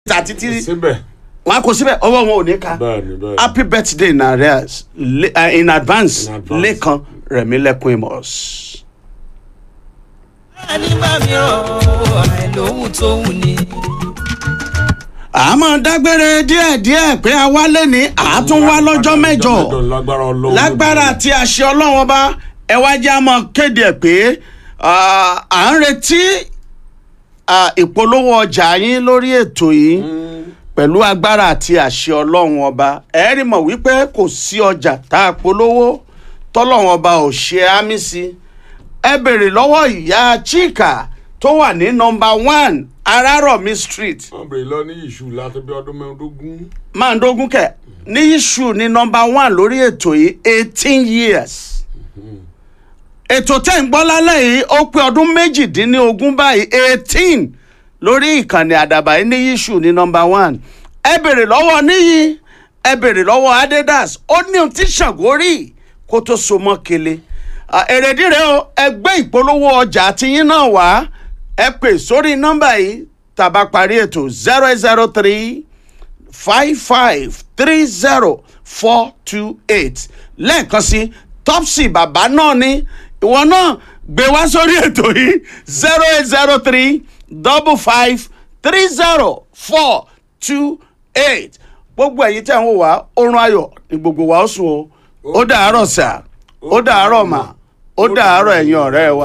àti tí síbẹ̀ wọn á kó síbẹ̀ ọwọ́ wọn ò ní ka bẹ́ẹ̀ni bẹ́ẹ̀ni. happy birthday in arrears Le- uh, in advance In advance. lẹ́kan rẹ̀mílẹ́kùn amos. nígbà mìíràn àìlóhùn tó wù ní. àmọ́ dágbére díẹ̀díẹ̀ pé a wálé ní àátún wá lọ́jọ́ mẹ́jọ lágbára ọlọ́run lágbára àti àṣẹ ọlọ́run ọba ẹ wá jẹ́ àmọ́ kéde ẹ̀ pé ah, à ń retí ah, ìpolówó ọjà yín lórí ètò yìí pẹ̀lú agbára àti àṣẹ ọlọ́run ọba ẹ rí mọ̀ wípé kò sí ọjà tá a polówó tọ́lọ́run ọba ò ṣe àmì sí ẹ bèrè lọ́wọ́ ìyá chika tó wà ní nọmba one arárọ̀mí street wọ́n bèrè lọ ní ìṣù láti bí ọdún mẹ́ẹ̀ẹ́dógún. máa ń dógún kẹ ní iṣu ní nọmba one lórí ètò yìí eighteen years ètò tẹ́ ń gbọ́ lálẹ́ yìí ó pé ọdún méjìdínlógún báyìí eighteen lórí ìkànnì àdàbà yìí ní iṣu ní nọmba one ẹ bèrè lọ́wọ́ níyì ẹ bèrè lọ́wọ́ adidas ó ní ohun tí ṣàngó rí kó tó so mọ́ kele Ah, èrèdí rẹ o ẹ gbé ìpolówó ọjà tiyín náà wá ẹ pè sórí nọ́mbà yìí tàbá parí ètò zero eight zero three five five three zero four two eight lẹ́ẹ̀kan sí topsy bàbá náà ni ìwọ náà gbé wá sórí ètò yìí zero eight zero three double five three zero four two eight gbogbo ẹ̀yin tẹ̀ ń wò wá oorun ayọ̀ ni gbogbo wa ó sùn o ó dàárọ̀ sà ó dàárọ̀ mà ó dàárọ̀ ẹ̀yin ọ̀rẹ́ wa.